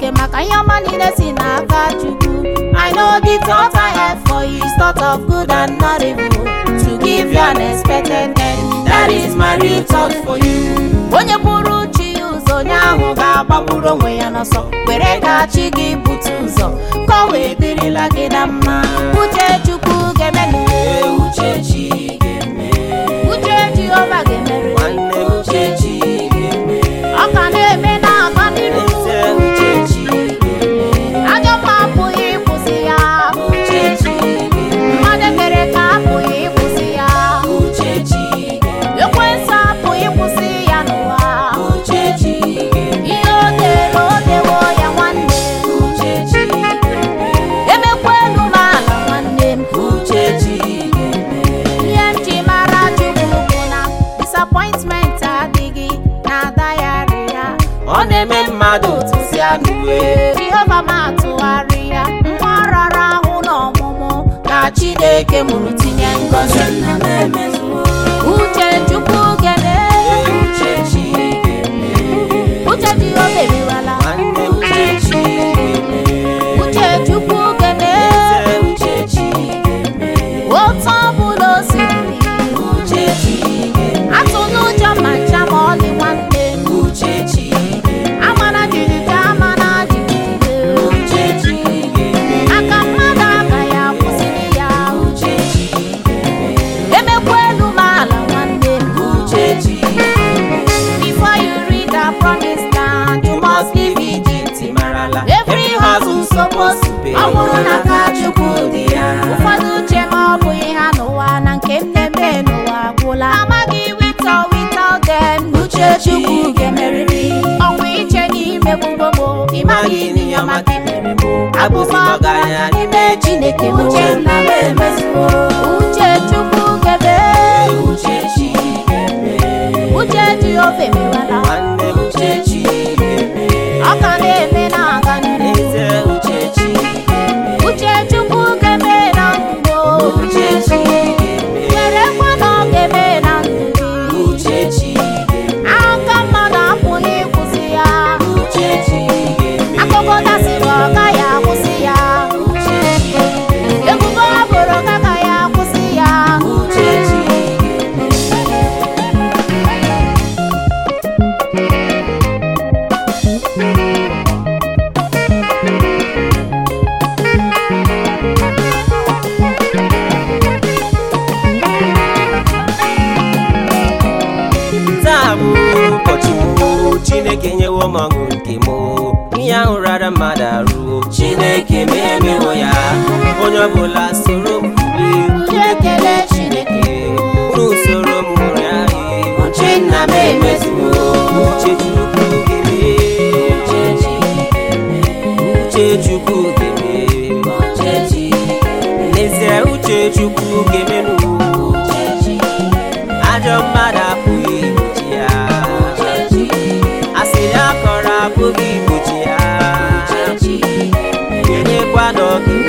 chineke maka ihe ọma niile si n'aka chukwu i know the thought i have for you is thought of good and not evil to give you an expected end that is my real thought for you onye bụrụ chi ya ụzọ onye ahụ ga-agbagburu onwe ya n'ọsọ were ka chi gị bute ụzọ ka ọ wee dịrịla gị na mma uche chukwu ga-emenụ Ee, uche chi ga-eme uche jehova ga-emere nwanne m uche chi ga-eme ọ ka na-eme na-aga n'iru eze uche chi ga-eme ajọ mma apụghị ịkwụsị ya uche chi ga-eme mmadụ ekere ka apụghị ịkwụsị ya uche chi ga-eme ekwensu apụghị ịkwụsị ya n'ụwa uche chi ga-eme ihe o dere o dewo ya nwanne uche chi ga-eme emekwa elu ma ala nwanne m uche chi ga-eme ihe m ji mara chukwu bụ na disappointment adịghị na dayari ya ọ na-eme mmadụ tụsịa n'uwe jehova ma atụgharị ya nwa rara ahụ n'ọmụmụ ka chineke mụrụ tinye ngọzi nna m emezuo uche chukwu gene Ee, uche chi ga-eme uche jehova eriwala nwanne m uche chi ga-eme uche chukwu gene eze uche chi ga-eme otu ọbụla o siri uche chi ga-eme atụ n'ụjọ ma ncha ma ọlị nwanne m uche chi ga-eme amana jijiji amana jijiji uche chi ga-eme aka mmadụ agaghị akwụsịrị ya uche chi ga-eme emekwa elu ma ala nwanne m uche chi before you read the promise land you must leave Egypt marala every hustle supposed to pay ọ bụrụ na aka chukwu dị ya ụfọdụ uche ma ọ bụghị ha n'ụwa na nke m na-eme n'ụwa agwụla amaghị wito wito dem uche chukwu ga-emerịrị ọnwa iche n'ime gbogbo ịmaghị n'ihe ọma gị mere m abụbọ ọgaranya n'ime chineke m uche nna m emezuo uche chukwu gebe uche chi ga-eme uche jehova emewala nwanne m uche chi ga-eme ọ ka na-eme na-aga n'ihu eze uche chi ga-eme uche chukwu ga-eme na ndụ uche chi ga-eme werekwa na ọ ga-eme na ndụ gị uche chi ga-eme aka mmadụ apụghị ịkwụsị ya uche chi ga-eme akụkọ dasịrị ọ gaghị akwụsị ya uche chi ga-eme ebubo ọ bụrụ ka agaghị akwụsị ya uche chi ga-eme taa bụ ụbọchị m chineke nyewo m ọṅụ nke m ihe ahụ rara mmadụ arụ chineke ma emewo ya onye ọbụla soro m bulie ekele chineke unu soro m ṅụrịa ihe uche nna m emezuo uche chukwu geme uche chukwu geme n'ezie uche chukwu gemenụ ajọ mmadụ apụghị igbochi ya asịrị akọrọ apụghị igbochi ya kenyekwa na ọ